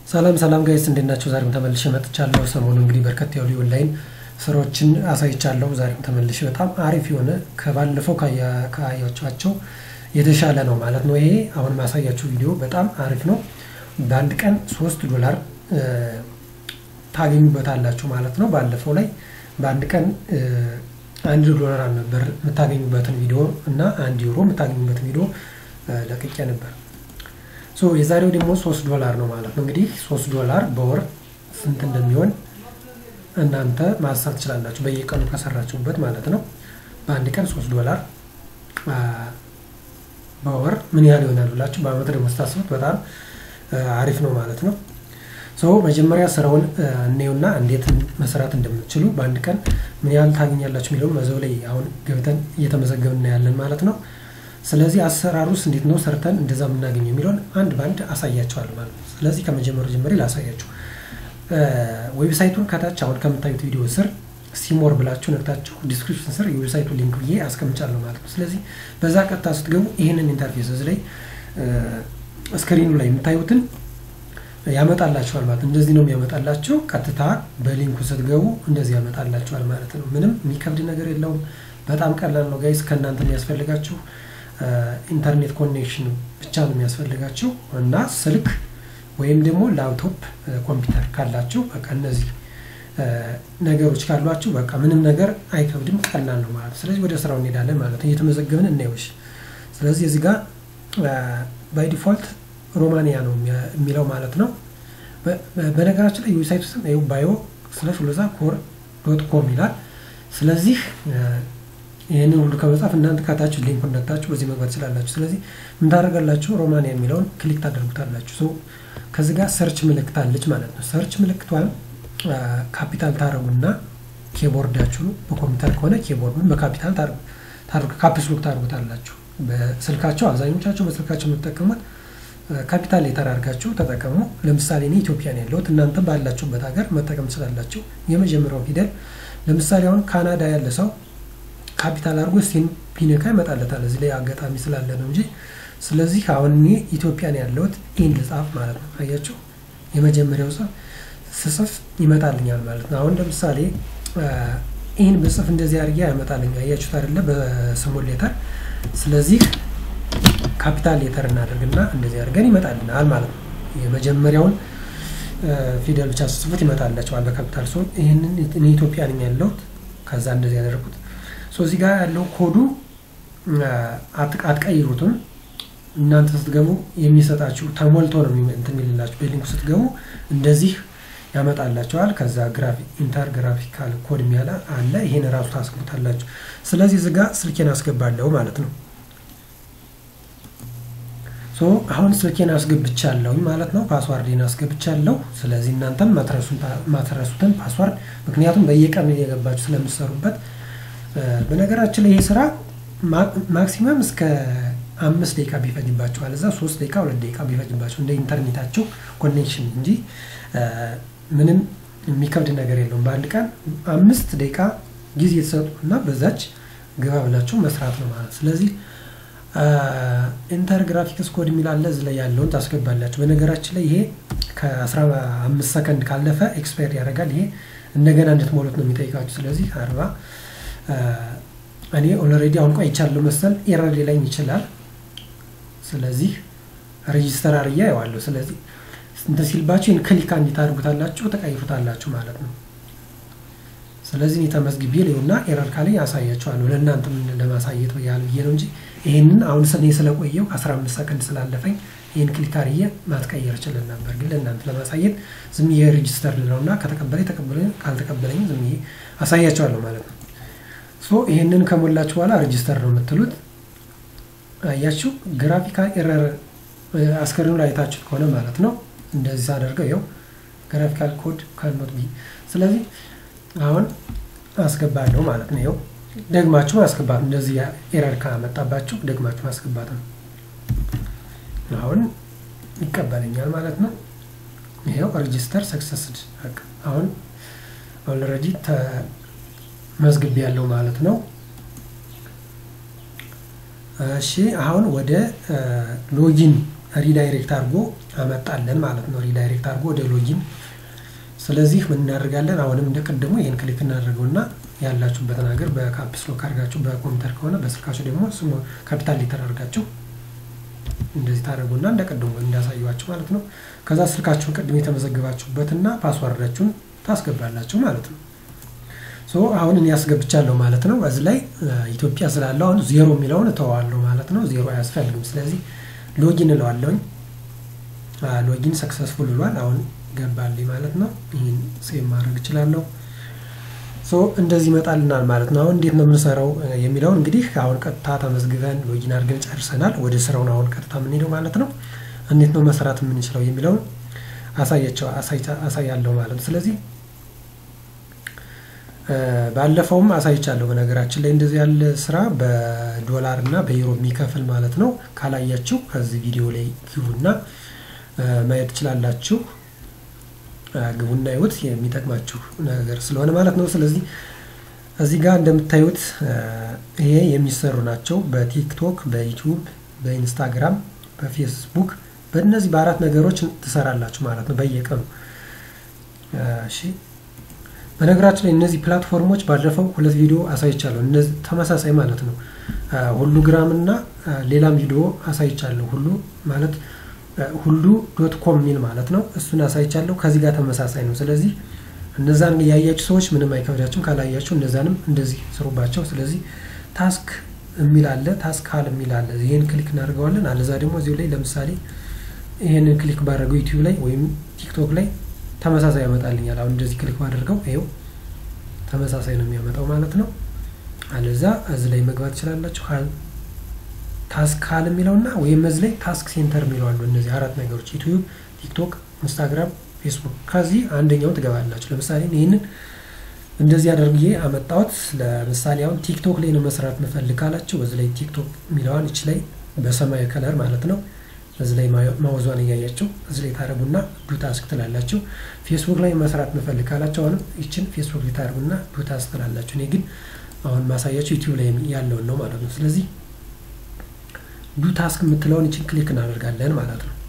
ሰላም ሰላም ጋይስ እንዴት ናቸው? ዛሬም ተመልሼ መጥቻለሁ። ሰሞኑ እንግዲህ በርከት ያሉ የኦንላይን ስራዎችን አሳይቻለሁ። ዛሬም ተመልሼ በጣም አሪፍ የሆነ ከባለፈው ካያቸኋቸው የተሻለ ነው ማለት ነው። ይሄ አሁን ማሳያችሁ ቪዲዮ በጣም አሪፍ ነው። በአንድ ቀን ሶስት ዶላር ታገኙበታላችሁ ማለት ነው። ባለፈው ላይ በአንድ ቀን አንድ ዶላር ነበር የምታገኙበትን ቪዲዮ እና አንድ ዩሮ የምታገኙበትን ቪዲዮ ለቅቄ ነበር። ሶ የዛሬው ደግሞ ሶስት ዶላር ነው ማለት ነው። እንግዲህ ሶስት ዶላር በወር ስንት እንደሚሆን እናንተ ማሳብ ትችላላችሁ፣ በየቀኑ ከሰራችሁበት ማለት ነው። በአንድ ቀን ሶስት ዶላር በወር ምን ያህል ይሆናል ብላችሁ በአመት ደግሞ ስታስቡት በጣም አሪፍ ነው ማለት ነው። ሶ መጀመሪያ ስራውን እኔውና እንዴት መስራት እንደምትችሉ በአንድ ቀን ምን ያህል ታገኛላችሁ የሚለውን መዘው ላይ አሁን ገብተን እየተመዘገብን እናያለን ማለት ነው። ስለዚህ አሰራሩስ እንዴት ነው ሰርተን እንደዛ የምናገኘው የሚለውን አንድ በአንድ አሳያቸዋለሁ ማለት ነው። ስለዚህ ከመጀመሩ ጀምሬ ላሳያችሁ። ዌብሳይቱን ከታች አሁን ከምታዩት ቪዲዮ ስር ሲሞር ብላችሁ ነግታችሁ ዲስክሪፕሽን ስር የዌብሳይቱ ሊንክ ብዬ አስቀምጫለሁ ማለት ነው። ስለዚህ በዛ ቀጥታ ስትገቡ ይህንን ኢንተርፌስ እዚህ ላይ ስክሪኑ ላይ የምታዩትን ያመጣላችኋል ማለት ነው። እንደዚህ ነው የሚያመጣላችሁ። ቀጥታ በሊንኩ ስትገቡ እንደዚህ ያመጣላችኋል ማለት ነው። ምንም የሚከብድ ነገር የለውም። በጣም ቀላል ነው ጋይስ። ከእናንተ የሚያስፈልጋችሁ ኢንተርኔት ኮኔክሽን ብቻ ነው የሚያስፈልጋችሁ እና ስልክ ወይም ደግሞ ላፕቶፕ ኮምፒውተር ካላችሁ በቃ እነዚህ ነገሮች ካሏችሁ በቃ ምንም ነገር አይከብድም፣ ቀላል ነው ማለት ነው። ስለዚህ ወደ ስራው እንሄዳለን ማለት ነው። እየተመዘገብን እናየውሽ። ስለዚህ እዚህ ጋር ባይ ዲፎልት ሮማኒያ ነው የሚለው ማለት ነው። በነገራችን ላይ ዌብሳይት ውስጥ ባዮ ስላሽ ሎዛ ኮር ዶት ኮም ይላል። ስለዚህ ይህንን ሁሉ ከመጻፍ እናንተ ካታችሁ ሊንኩን ነክታችሁ በዚህ መግባት ትችላላችሁ። ስለዚህ ምን ታደርጋላችሁ? ሮማኒያ የሚለውን ክሊክ ታደርጉታላችሁ። ከዚህ ጋር ሰርች ምልክት አለች ማለት ነው። ሰርች ምልክቷን ካፒታል ታደርጉና ኬቦርዳችሁ በኮምፒውተር ከሆነ ኬቦርዱን በካፒታል ካፕስሎክ ታደርጉታላችሁ። በስልካቸው አብዛኞቻቸው በስልካቸው የምትጠቀሙት ካፒታል ሌተር አድርጋችሁ ተጠቀሙ። ለምሳሌ እኔ ኢትዮጵያ ነው ያለሁት፣ እናንተ ባላችሁበት ሀገር መጠቀም ትችላላችሁ። የመጀመሪያው ፊደል ለምሳሌ አሁን ካናዳ ያለ ሰው ካፒታል አድርጎ ሲን ቢነካ ይመጣለታል። እዚህ ላይ አጋጣሚ ስላለ ነው እንጂ። ስለዚህ አሁን እኔ ኢትዮጵያ ነው ያለሁት ኢን ልጻፍ ማለት ነው። አያችሁ የመጀመሪያው ጽፍ ስጽፍ ይመጣልኛል ማለት ነው። አሁን ለምሳሌ ይህን ብጽፍ እንደዚህ አድርጌ ያመጣልኝ አያችሁት አይደለ? በስሞል ሌተር። ስለዚህ ካፒታል ሌተር እናደርግና እንደዚህ አድርገን ይመጣልናል ማለት ነው። የመጀመሪያውን ፊደል ብቻ ስጽፉት ይመጣላቸዋል በካፒታል ሲሆን፣ ይህንን እኔ ኢትዮጵያ ነኝ ያለሁት ከዛ እንደዚህ ያደረኩት እዚህ ጋር ያለው ኮዱ አትቀይሩትም። እናንተ ስትገቡ የሚሰጣችሁ ተሞልቶ ነው እንትን የሚልላችሁ። በሊንኩ ስትገቡ እንደዚህ ያመጣላቸዋል። ከዛ ኢንተር ግራፊካል ኮድ የሚያለ አለ። ይሄን ራሱ ታስገቡታላችሁ። ስለዚህ እዚህ ጋር ስልኬን አስገባለሁ ማለት ነው። ሶ አሁን ስልኬን አስገብቻለሁ ማለት ነው። ፓስዋርዴን አስገብቻለሁ። ስለዚህ እናንተም ማትረሱትን ፓስዋርድ ምክንያቱም በየቀኑ እየገባችሁ ስለምትሰሩበት በነገራችን ላይ ይህ ስራ ማክሲመም እስከ አምስት ደቂቃ ቢፈጅባቸዋል። እዛ ሶስት ደቂቃ ሁለት ደቂቃ ቢፈጅባቸው እንደ ኢንተርኔታቸው ኮኔክሽን እንጂ ምንም የሚከብድ ነገር የለውም። በአንድ ቀን አምስት ደቂቃ ጊዜ የተሰጡ እና በዛች ግባ ብላችሁ መስራት ነው ማለት። ስለዚህ ኢንተር ግራፊክስ ኮድ የሚል አለ። እዚህ ላይ ያለውን ታስገባላችሁ። በነገራችን ላይ ይሄ ከአስራ አምስት ሰከንድ ካለፈ ኤክስፓየር ያደርጋል። ይሄ እንደገና እንድትሞሉት ነው የሚጠይቃችሁ። ስለዚህ አርባ እኔ ኦልሬዲ አሁን ቆይቻለሁ መሰል ኤረር ሊለኝ ይችላል። ስለዚህ ሬጂስተር አርያ ያዋለሁ። ስለዚህ እንትን ሲልባችሁ ይህን ክሊክ እንዲት አድርጉታላችሁ ተቀይሩታላችሁ ማለት ነው። ስለዚህ እኔ ተመዝግቤ ሊሆና ኤረር ካለኝ ያሳያችኋለሁ። ለእናንተ ምን ለማሳየት ያህል ብዬ ነው እንጂ ይህንን አሁን እኔ ስለቆየው 15 ሰከንድ ስላለፈኝ ይህን ክሊክ አርዬ ማትቀየር ችልን ነበር፣ ግን ለእናንተ ለማሳየት ዝም ብዬ ሬጂስተር ልለውና ከተቀበለኝ ተቀበለኝ፣ ካልተቀበለኝ ዝም ብዬ አሳያችኋለሁ ማለት ነው። ሶ ይህንን ከሞላችሁ በኋላ ሬጂስተር ነው የምትሉት። አያችሁ ግራፊካል ኤረር አስከሬኑ ላይ አይታችሁት ከሆነ ማለት ነው። እንደዚህ ሳደርገው ይኸው ግራፊካል ኮድ ካኖት ቢ። ስለዚህ አሁን አስገባለሁ ማለት ነው። ይኸው ደግማችሁ ማስገባት እንደዚህ ኤረር ካመጣባችሁ ደግማችሁ ማስገባት ነው። አሁን ይቀበለኛል ማለት ነው። ይኸው ሬጂስተር ሰክሰስድ። አሁን ኦልሬዲ መዝግብ ያለው ማለት ነው። እሺ አሁን ወደ ሎጊን ሪዳይሬክት አድርጎ አመጣለን ማለት ነው፣ ሪዳይሬክት አድርጎ ወደ ሎጊን። ስለዚህ ምን እናደርጋለን? አሁንም እንደ ቅድሙ ይህን ክሊክ እናደርገውና ያላችሁበትን ሀገር በካፕስ ሎክ አድርጋችሁ በኮምፒውተር ከሆነ በስልካችሁ ደግሞ ስሙ ካፒታል ሊተር አድርጋችሁ እንደዚህ ታደርጉና እንደ ቅድሙ እንዳሳዩዋችሁ ማለት ነው። ከዛ ስልካችሁን ቅድም የተመዘገባችሁበትና ፓስዋርዳችሁን ታስገባላችሁ ማለት ነው። ሶ አሁን እኔ ያስገብቻለሁ ማለት ነው። እዚህ ላይ ኢትዮጵያ ስላለው አሁን ዜሮ የሚለውን እተዋለሁ ማለት ነው። ዜሮ አያስፈልግም። ስለዚህ ሎጊን እለዋለሁኝ። ሎጊን ሰክሰስፉል ብሏል። አሁን ገባልኝ ማለት ነው። ይህን ሴቭ ማድረግ እችላለሁ። ሶ እንደዚህ ይመጣልናል ማለት ነው። አሁን እንዴት ነው የምንሰራው የሚለውን እንግዲህ አሁን ቀጥታ ተመዝግበን ሎጊን አድርገን ጨርሰናል። ወደ ስራውን አሁን ቀጥታ የምንሄደው ማለት ነው። እንዴት ነው መስራት የምንችለው የሚለውን አሳያቸው አሳያለሁ ማለት ነው። ስለዚህ ባለፈውም አሳይቻለሁ። በነገራችን ላይ እንደዚህ ያለ ስራ በዶላር እና በዩሮ የሚከፍል ማለት ነው። ካላያችሁ ከዚህ ቪዲዮ ላይ ግቡና ማየት ትችላላችሁ። ግቡና ይሁት የሚጠቅማችሁ ነገር ስለሆነ ማለት ነው። ስለዚህ እዚህ ጋር እንደምታዩት ይሄ የሚሰሩ ናቸው። በቲክቶክ፣ በዩቲዩብ፣ በኢንስታግራም፣ በፌስቡክ በእነዚህ በአራት ነገሮች ትሰራላችሁ ማለት ነው በየቀኑ እሺ። በነገራችን ላይ እነዚህ ፕላትፎርሞች ባለፈው ሁለት ቪዲዮ አሳይቻለሁ። እነዚህ ተመሳሳይ ማለት ነው። ሁሉ ግራም እና ሌላም ቪዲዮ አሳይቻለሁ። ሁሉ ማለት ሁሉ ዶት ኮም የሚል ማለት ነው። እሱን አሳይቻለሁ። ከዚህ ጋር ተመሳሳይ ነው። ስለዚህ እነዛን ያያችሁ ሰዎች ምንም አይከብዳችሁም። ካላያችሁ እነዛንም እንደዚህ ስሩባቸው። ስለዚህ ታስክ የሚል አለ፣ ታስክ ሀል የሚል አለ። ይህን ክሊክ እናደርገዋለን። አለዛ ደግሞ እዚሁ ላይ ለምሳሌ ይህንን ክሊክ ባደረገው ዩቲዩብ ላይ ወይም ቲክቶክ ላይ ተመሳሳይ ያመጣልኛል። አሁን እንደዚህ ክሊክ ባደርገው ይኸው ተመሳሳይ ነው የሚያመጣው ማለት ነው። አለዛ እዚህ ላይ መግባት ትችላላችሁ። ታስክ ሀል የሚለውና ወይም እዚህ ላይ ታስክ ሴንተር የሚለው አሉ። እነዚህ አራት ነገሮች ዩቲዩብ፣ ቲክቶክ፣ ኢንስታግራም፣ ፌስቡክ ከዚህ አንደኛው ትገባላችሁ። ለምሳሌ ይህንን እንደዚህ አድርጌ አመጣሁት። ለምሳሌ አሁን ቲክቶክ ላይ ነው መስራት መፈልግ ካላችሁ በዚህ ላይ ቲክቶክ የሚለዋን እች ላይ በሰማያዊ ከለር ማለት ነው እዚህ ላይ ማውዟን እያያቸው እዚህ ላይ ታደረጉና ዱ ታስክ ትላላችሁ። ፌስቡክ ላይ መስራት መፈልግ ካላችሁ አሁንም ይችን ፌስቡክ ላይ ታደረጉና ዱ ታስክ ትላላችሁ። እኔ ግን አሁን ማሳያችሁ ዩቲዩብ ላይ ያለውን ነው ማለት ነው። ስለዚህ ዱ ታስክ የምትለውን ይችን ክሊክ እናደርጋለን ማለት ነው።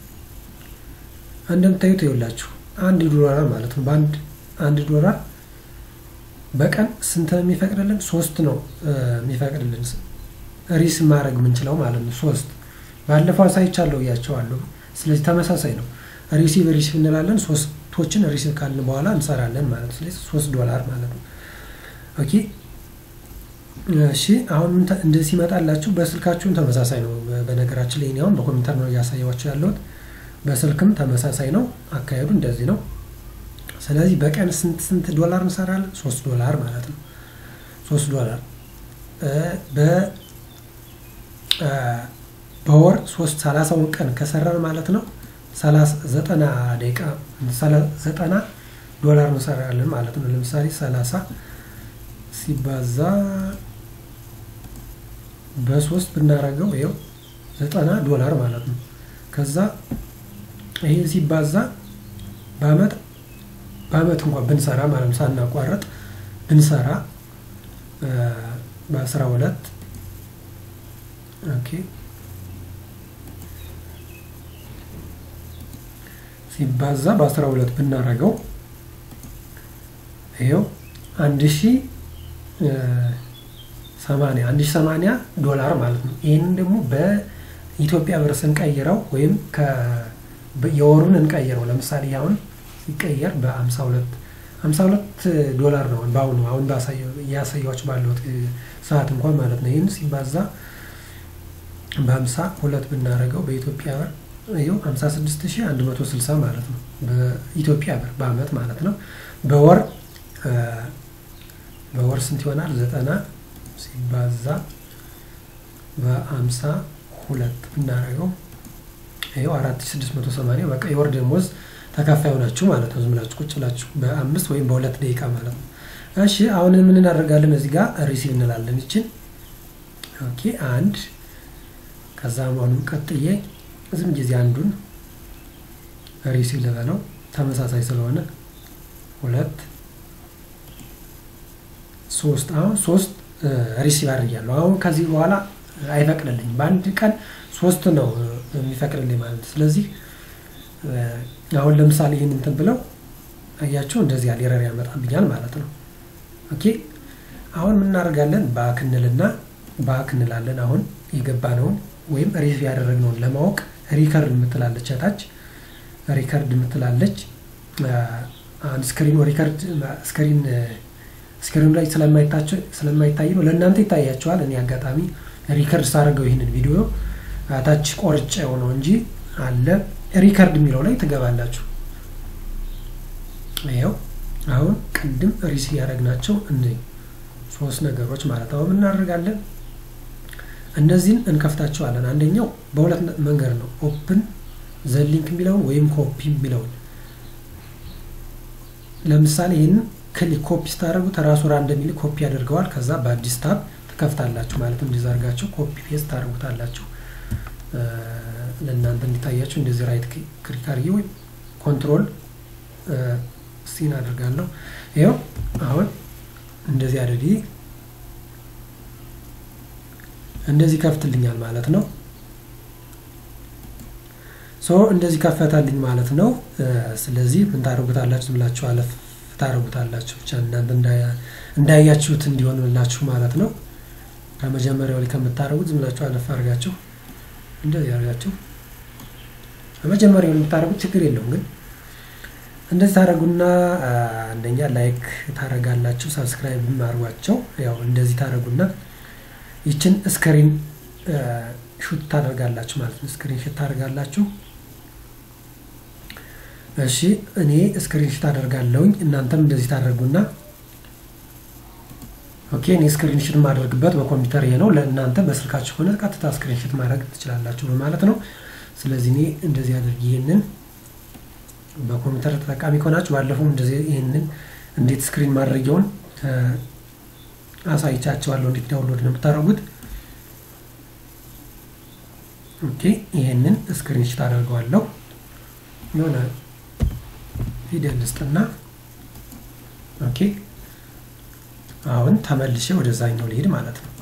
እንደምታዩት ይኸውላችሁ አንድ ዶላር ማለት ነው። በአንድ አንድ ዶላር በቀን ስንት ነው የሚፈቅድልን? ሶስት ነው የሚፈቅድልን ሪስ ማድረግ የምንችለው ማለት ነው። ሶስት ባለፈው አሳይቻለሁ እያቸዋለሁ። ስለዚህ ተመሳሳይ ነው። ሪሲቭ ሪሲቭ እንላለን። ሶስቶችን ሪሲቭ ካልን በኋላ እንሰራለን ማለት ነው። ስለዚህ ሶስት ዶላር ማለት ነው። ኦኬ እሺ። አሁን እንደዚህ ሲመጣላችሁ በስልካችሁም ተመሳሳይ ነው። በነገራችን ላይ አሁን በኮምፒውተር ነው እያሳየኋቸው ያለሁት። በስልክም ተመሳሳይ ነው። አካሄዱ እንደዚህ ነው። ስለዚህ በቀን ስንት ስንት ዶላር እንሰራለን? ሶስት ዶላር ማለት ነው። ሶስት ዶላር በ በወር ሶስት ሰላሳውን ቀን ከሰራን ማለት ነው ዘጠና ደቂቃ ዘጠና ዶላር እንሰራለን ማለት ነው። ለምሳሌ ሰላሳ ሲባዛ በሶስት ብናረገው ይኸው ዘጠና ዶላር ማለት ነው። ከዛ ይሄ ሲባዛ በአመት በአመት እንኳን ብንሰራ ማለት ነው ሳናቋረጥ ብንሰራ በአስራ ሁለት ኦኬ ሲባዛ በአስራ ሁለት ብናረገው ይኸው አንድ ሺ ሰማንያ አንድ ሺ ሰማንያ ዶላር ማለት ነው። ይህንን ደግሞ በኢትዮጵያ ብር ስንቀይረው ወይም የወሩን እንቀይረው ለምሳሌ አሁን ሲቀየር በአምሳ ሁለት ሀምሳ ሁለት ዶላር ነው በአሁኑ አሁን እያሳያዎች ባለሁት ሰዓት እንኳን ማለት ነው። ይህን ሲባዛ በሀምሳ ሁለት ብናደርገው በኢትዮጵያ ብር ይኸው ሀምሳ ስድስት ሺህ አንድ መቶ ስልሳ ማለት ነው በኢትዮጵያ ብር በአመት ማለት ነው። በወር በወር ስንት ይሆናል? ዘጠና ሲባዛ በሀምሳ ሁለት ብናደርገው ይኸው አራት ሺህ ስድስት መቶ ሰማንያ በቃ የወር ደሞዝ ተካፋይ ሆናችሁ ማለት ነው። ዝም ብላችሁ ቁጭ ብላችሁ በአምስት ወይም በሁለት ደቂቃ ማለት ነው። እሺ አሁን ምን እናደርጋለን? እዚህ ጋር ሪሲቭ እንላለን። ይችን ኦኬ አንድ ከዛ አሁንም ቀጥዬ ዝም ጊዜ አንዱን ሪሲቭ ልበለው ተመሳሳይ ስለሆነ ሁለት ሶስት አሁን ሶስት ሪሲቭ አድርጊያለሁ። አሁን ከዚህ በኋላ አይፈቅድልኝም። በአንድ ቀን ሶስት ነው የሚፈቅድልኝ ማለት ነው። ስለዚህ አሁን ለምሳሌ ይህን እንትን ብለው አያቸው እንደዚህ ያለ ኤረር ያመጣብኛል ማለት ነው። ኦኬ አሁን ምን እናደርጋለን? ባክ እንልና ባክ እንላለን። አሁን የገባነውን ወይም ሪቪው ያደረግነውን ለማወቅ ሪከርድ የምትላለች ታች ሪከርድ የምትላለች አንድ ስክሪኑ ሪከርድ ስክሪን ስክሪኑ ላይ ስለማይታይ ነው። ለእናንተ ይታያቸዋል። እኔ አጋጣሚ ሪከርድ ሳደርገው ይህንን ቪዲዮ ታች ቆርጬ ነው እንጂ አለ ሪከርድ የሚለው ላይ ትገባላችሁ። ይኸው አሁን ቅድም ሪሲ ያደረግናቸው እነዚህ ሶስት ነገሮች ማለት አሁን እናደርጋለን። እነዚህን እንከፍታቸዋለን። አንደኛው በሁለት መንገድ ነው። ኦፕን ዘሊንክ የሚለውን ወይም ኮፒ የሚለውን ለምሳሌ ይህንን ክሊክ ኮፒ ስታደርጉት ራሱ ራንደም ሚል ኮፒ ያደርገዋል። ከዛ በአዲስ ታብ ትከፍታላችሁ ማለት ነው። እንደዚህ አድርጋችሁ ኮፒ ፔስት ታደርጉታላችሁ። ለእናንተ እንዲታያችሁ እንደዚህ ራይት ክሊክ አድርጌ ወይም ኮንትሮል ሲን አድርጋለሁ። ይኸው አሁን እንደዚህ አድርጌ እንደዚህ ከፍትልኛል ማለት ነው። ሶ እንደዚህ ከፈታልኝ ማለት ነው። ስለዚህ ምን ታደርጉታላችሁ ብላችሁ አለፍ ታደርጉታላችሁ ብቻ እናንተ እንዳያችሁት እንዲሆንላችሁ ማለት ነው። ከመጀመሪያው ላይ ከምታደርጉት ዝም ብላችሁ አለፍ አድርጋችሁ እንደዚህ አድርጋችሁ ከመጀመሪያው የምታደርጉት ችግር የለውም ግን እንደዚህ ታደረጉና አንደኛ ላይክ ታደረጋላችሁ፣ ሰብስክራይብ አድርጓቸው። ያው እንደዚህ ታደረጉና ይችን ስክሪን ሹት ታደርጋላችሁ ማለት ነው። ስክሪን ሹት ታደርጋላችሁ። እሺ እኔ ስክሪን ሹት አደርጋለሁኝ፣ እናንተም እንደዚህ ታደርጉና ኦኬ። እኔ ስክሪን ሹት የማደርግበት በኮምፒውተር ይሄ ነው። ለእናንተ በስልካችሁ ሆነ ቀጥታ ስክሪን ሹት ማድረግ ትችላላችሁ በማለት ነው። ስለዚህ እኔ እንደዚህ አድርግ ይህንን በኮምፒውተር ተጠቃሚ ከሆናችሁ ባለፈው እንደዚህ ይህንን እንዴት ስክሪን ማድረጊያውን አሳይቻቸዋለሁ እንዴት ዳውንሎድ ነው የምታደርጉት። ኦኬ ይህንን ስክሪንሽት አደርገዋለሁ። የሆነ ፊደል ልስጥና ኦኬ አሁን ተመልሼ ወደዛኛው ልሄድ ማለት ነው።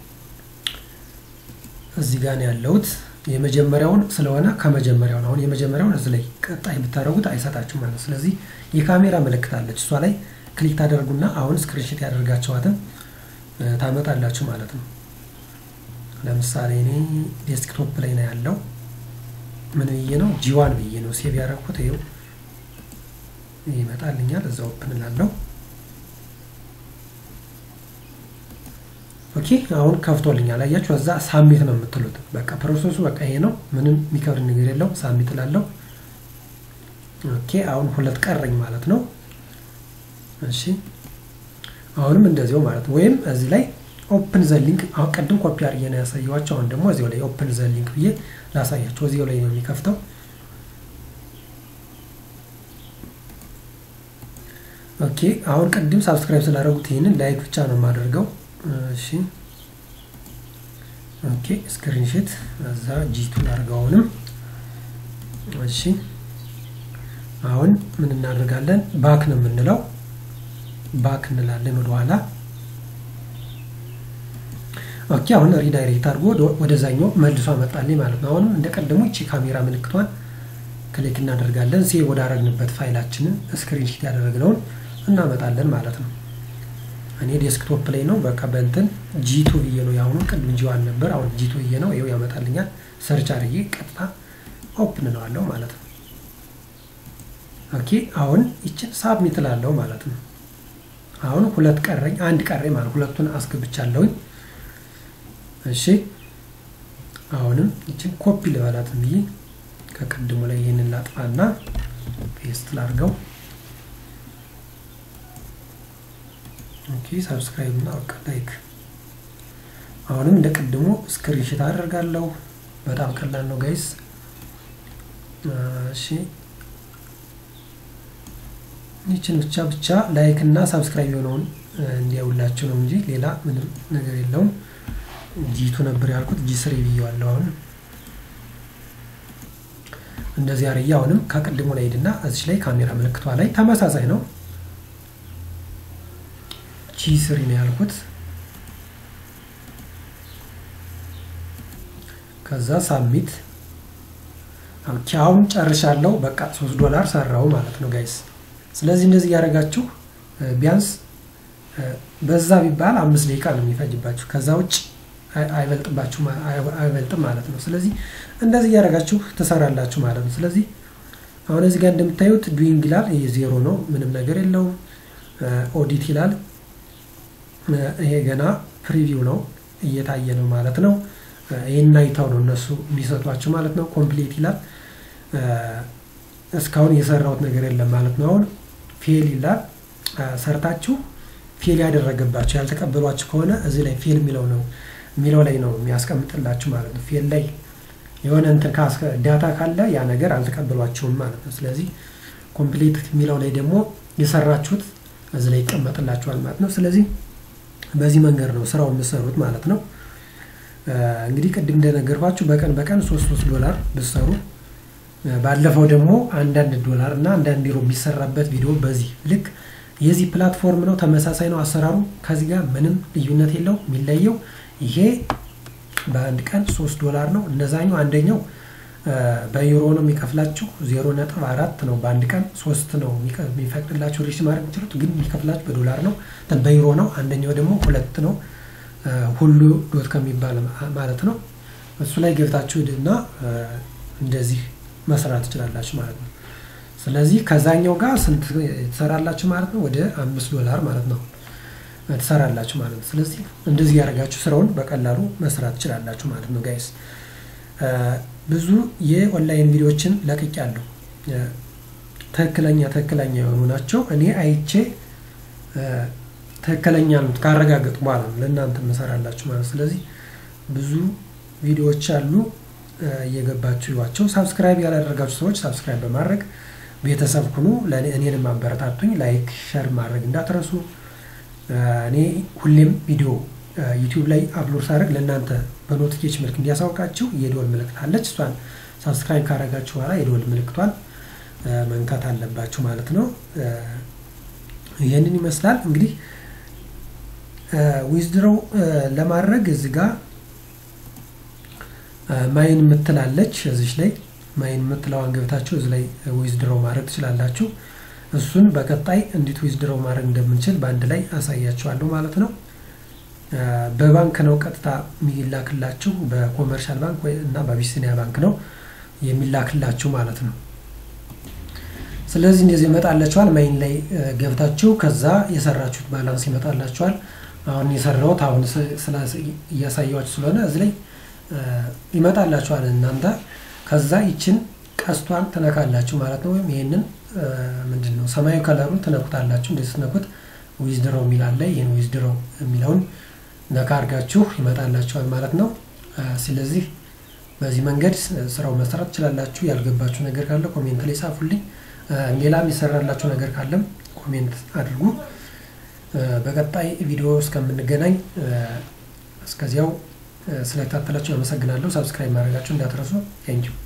እዚህ ጋር ነው ያለሁት። የመጀመሪያውን ስለሆነ ከመጀመሪያውን አሁን የመጀመሪያውን እዚህ ላይ ቀጣይ ብታደርጉት አይሰጣችሁ ማለት ነው። ስለዚህ የካሜራ ምልክት አለች እሷ ላይ ክሊክ ታደርጉና አሁን ስክሪንሽት ያደርጋቸዋትን ታመጣላችሁ ማለት ነው። ለምሳሌ እኔ ዴስክቶፕ ላይ ነው ያለው። ምን ብዬ ነው ጂዋን ብዬ ነው ሴቭ ያደረኩት። ይኸው ይመጣልኛል። እዛ ኦፕን እላለሁ። ኦኬ አሁን ከፍቶልኛል። አያችሁ እዛ ሳሚት ነው የምትሉት። በቃ ፕሮሰሱ በቃ ይሄ ነው። ምንም የሚከብድ ነገር የለው። ሳሚት እላለሁ። ኦኬ አሁን ሁለት ቀረኝ ማለት ነው። እሺ አሁንም እንደዚሁ ማለት ነው። ወይም እዚህ ላይ ኦፕን ዘ ሊንክ አሁን ቅድም ኮፒ አድርጌ ነው ያሳየኋቸው። አሁን ደግሞ እዚሁ ላይ ኦፕን ዘ ሊንክ ብዬ ላሳያቸው። እዚሁ ላይ ነው የሚከፍተው። ኦኬ አሁን ቅድም ሳብስክራይብ ስላደረጉት ይህንን ላይክ ብቻ ነው የማደርገው። እሺ ኦኬ ስክሪንሾት እዛ ጂቱ ላድርገው። አሁንም እሺ አሁን ምን እናደርጋለን? ባክ ነው የምንለው። ባክ እንላለን ወደኋላ። ኦኬ አሁን ሪዳይሬክት አድርጎ ወደዛኛው መልሶ አመጣልኝ ማለት ነው። አሁንም እንደ ቀደሙ እቺ ካሜራ ምልክቷን ክሊክ እናደርጋለን። ሴቭ ወዳረግንበት ፋይላችንን ስክሪንሾት ያደረግነውን እናመጣለን ማለት ነው። እኔ ዴስክቶፕ ላይ ነው። በቃ በእንትን ጂቱ ብዬ ነው የአሁኑ ቅድም ጂዋን ነበር። አሁን ጂቱ ብዬ ነው። ይኸው ያመጣልኛል። ሰርች አድርጌ ቀጥታ ኦፕን እለዋለሁ ማለት ነው። ኦኬ አሁን ይችን ሳብሚት እላለሁ ማለት ነው። አሁን ሁለት ቀረኝ፣ አንድ ቀረኝ ማለት ሁለቱን አስገብቻለሁኝ። እሺ አሁንም ይችን ኮፒ ልበላት ብዬ ከቅድሙ ላይ ይህንን ላጥፋና ፔስት ላድርገው። ኦኬ ሳብስክራይብ እና በቃ ላይክ። አሁንም እንደ ቅድሙ ስክሪንሽት አደርጋለሁ። በጣም ቀላል ነው ጋይስ። እሺ ይችን ብቻ ብቻ ላይክ እና ሳብስክራይብ የሆነውን እንዲያውላችሁ ነው እንጂ ሌላ ምንም ነገር የለውም። ጂቱ ነበር ያልኩት ጂ ስሪ ብዬዋለሁ። አሁን እንደዚህ አርያ አሁንም ከቅድሙ ላይ ሄድና እዚች ላይ ካሜራ ምልክቷ ላይ ተመሳሳይ ነው። ጂ ስሪ ነው ያልኩት። ከዛ ሳሚት አሁን ጨርሻለሁ። በቃ ሶስት ዶላር ሰራው ማለት ነው ጋይስ። ስለዚህ እንደዚህ እያደረጋችሁ ቢያንስ በዛ ቢባል አምስት ደቂቃ ነው የሚፈጅባችሁ። ከዛ ውጭ አይበልጥባችሁ አይበልጥም ማለት ነው። ስለዚህ እንደዚህ እያደረጋችሁ ትሰራላችሁ ማለት ነው። ስለዚህ አሁን እዚህ ጋር እንደምታዩት ዱዊንግ ይላል። ይሄ ዜሮ ነው፣ ምንም ነገር የለውም። ኦዲት ይላል። ይሄ ገና ፕሪቪው ነው፣ እየታየ ነው ማለት ነው። ይህን አይተው ነው እነሱ የሚሰጧቸው ማለት ነው። ኮምፕሌት ይላል። እስካሁን የሰራሁት ነገር የለም ማለት ነው። አሁን ፌል ይላል። ሰርታችሁ ፌል ያደረገባችሁ ያልተቀበሏችሁ ከሆነ እዚህ ላይ ፌል የሚለው ነው የሚለው ላይ ነው የሚያስቀምጥላችሁ ማለት ነው። ፌል ላይ የሆነ እንትን ዳታ ካለ ያ ነገር አልተቀበሏችሁም ማለት ነው። ስለዚህ ኮምፕሌት የሚለው ላይ ደግሞ የሰራችሁት እዚህ ላይ ይቀመጥላችኋል ማለት ነው። ስለዚህ በዚህ መንገድ ነው ስራው የምሰሩት ማለት ነው። እንግዲህ ቅድም እንደነገርኳችሁ በቀን በቀን ሶስት ሶስት ዶላር ብትሰሩ ባለፈው ደግሞ አንዳንድ ዶላር እና አንዳንድ ዩሮ የሚሰራበት ቪዲዮ በዚህ ልክ የዚህ ፕላትፎርም ነው። ተመሳሳይ ነው አሰራሩ። ከዚህ ጋር ምንም ልዩነት የለው። የሚለየው ይሄ በአንድ ቀን ሶስት ዶላር ነው። እነዛኛው አንደኛው በዩሮ ነው የሚከፍላችሁ ዜሮ ነጥብ አራት ነው። በአንድ ቀን ሶስት ነው የሚፈቅድላችሁ ሪች ማድረግ የምችሉት ግን የሚከፍላችሁ በዶላር ነው በዩሮ ነው። አንደኛው ደግሞ ሁለት ነው ሁሉ ዶት ከሚባል ማለት ነው። እሱ ላይ ገብታችሁ እና እንደዚህ መስራት ትችላላችሁ ማለት ነው። ስለዚህ ከዛኛው ጋር ስንት ትሰራላችሁ ማለት ነው? ወደ አምስት ዶላር ማለት ነው ትሰራላችሁ ማለት ነው። ስለዚህ እንደዚህ ያደርጋችሁ ስራውን በቀላሉ መስራት ትችላላችሁ ማለት ነው ጋይስ። ብዙ የኦንላይን ቪዲዮዎችን ለቅቄያለሁ። ትክክለኛ ትክክለኛ የሆኑ ናቸው። እኔ አይቼ ትክክለኛ ካረጋገጡ በኋላ ነው ለእናንተ መሰራላችሁ ማለት ስለዚህ ብዙ ቪዲዮዎች አሉ እየገባችሁ ይዋቸው። ሳብስክራይብ ያላደረጋችሁ ሰዎች ሳብስክራይብ በማድረግ ቤተሰብ ሁኑ። እኔንም ማበረታቱኝ። ላይክ ሸር ማድረግ እንዳትረሱ። እኔ ሁሌም ቪዲዮ ዩቲዩብ ላይ አፕሎድ ሳደርግ ለእናንተ በኖቲፊኬሽን ምልክት እንዲያሳውቃችሁ የደወል ምልክት አለች። እሷን ሳብስክራይብ ካደረጋችሁ በኋላ የደወል ምልክቷን መንካት አለባችሁ ማለት ነው። ይህንን ይመስላል እንግዲህ ዊዝድሮው ለማድረግ እዚህ ጋር ማይን የምትላለች እዚች ላይ ማይን የምትለዋን ገብታችሁ እዚህ ላይ ዊዝድሮው ማድረግ ትችላላችሁ። እሱን በቀጣይ እንዴት ዊዝድሮው ማድረግ እንደምንችል በአንድ ላይ አሳያችኋለሁ ማለት ነው። በባንክ ነው ቀጥታ የሚላክላችሁ በኮመርሻል ባንክ እና በአቢሲኒያ ባንክ ነው የሚላክላችሁ ማለት ነው። ስለዚህ እንደዚህ ይመጣላችኋል። ማይን ላይ ገብታችሁ ከዛ የሰራችሁት ባላንስ ይመጣላችኋል። አሁን የሰራሁት አሁን እያሳያችሁ ስለሆነ እዚህ ላይ ይመጣላችኋል እናንተ ከዛ ይችን ቀስቷን ትነካላችሁ ማለት ነው። ወይም ይህንን ምንድን ነው ሰማያዊ ከለሩን ትነኩታላችሁ። እንደዚህ ስትነኩት ዊዝድሮው የሚል አለ። ይህን ዊዝድሮው የሚለውን ነካ አድርጋችሁ ይመጣላችኋል ማለት ነው። ስለዚህ በዚህ መንገድ ስራው መስራት ትችላላችሁ። ያልገባችሁ ነገር ካለ ኮሜንት ላይ ጻፉልኝ። ሌላም የሰራላችሁ ነገር ካለም ኮሜንት አድርጉ። በቀጣይ ቪዲዮ እስከምንገናኝ እስከዚያው ስለተከታተላችሁ አመሰግናለሁ። ሳብስክራይብ ማድረጋችሁ እንዳትረሱ። ቴንኪው